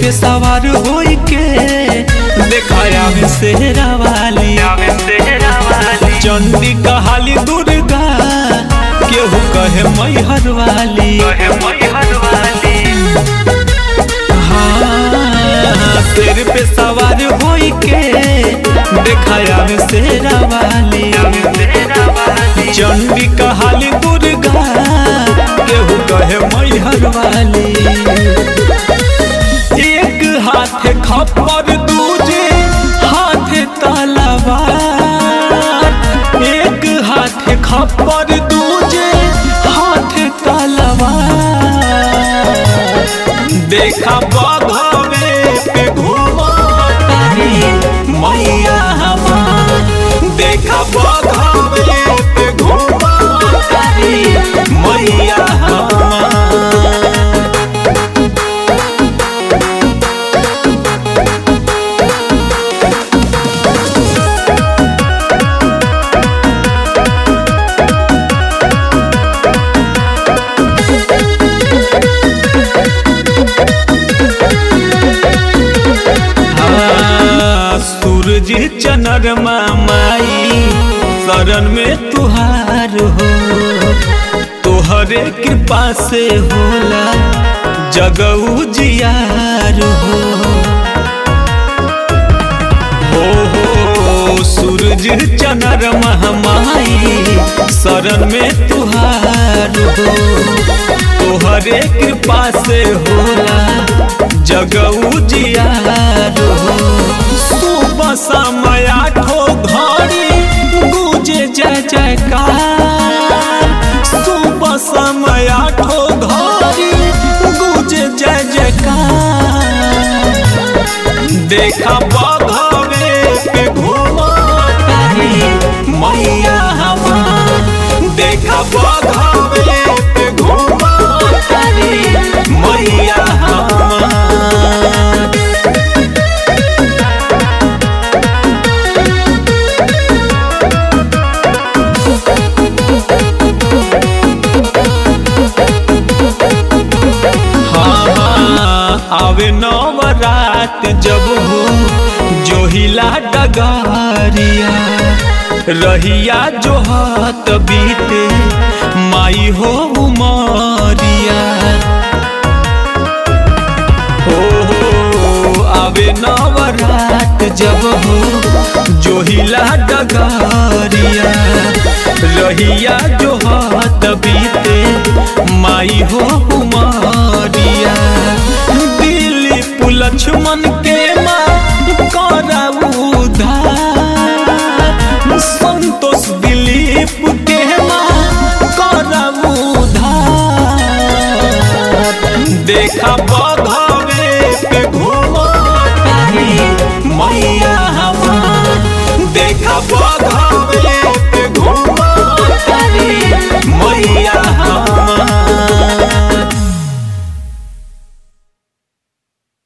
पे सवार होई के देखाया में सेहरा वाली चंडी कहाली दुर्गा केहू कहे मैहर वाली हाँ सिर पे सवार होई के देखाया में सेहरा वाली चंडी कहाली दुर्गा केहू कहे मैहर वाली एक हाथ खप्पर दूजे हाथ तलवार एक हाथ खप्पर दूजे हाथ तलवार देखा बघवे पे घूमा तारी मैया हमार देखा बघवे पे घूमा तारी मैया हमार हाँ, सूरज चनरमा माई शरण में तुहार हो तोहरे कृपा से होला जगऊ जियार हो हो हो सूरज चनरमा माई शरण में तुहार हो तोहरे कृपा से होला जगऊ जियार हो सुबह समय आठो घड़ी गूंजे जय जयकार सुबह समय आठो घड़ी गूंजे जय जयकार देखा बघवे पे घूमा तारी मैया हमार देखा बघवे पे घूमा तारी मैया हमार हाँ हाँ आवे नवरात जब हो जोहिला डगारिया रहिया जो हाथ बीते माई हो उमरिया हो हो आवे नवरात जब हो जोहिला डगारिया रहिया जो हाथ बीते माई हो उमरिया दिलीप लक्ष्मण के माँ करऊ उधार संतोष दिलीप के माँ करऊ उधार देखा बघवे पे घूमा तारी मैया हमार देखा बघवे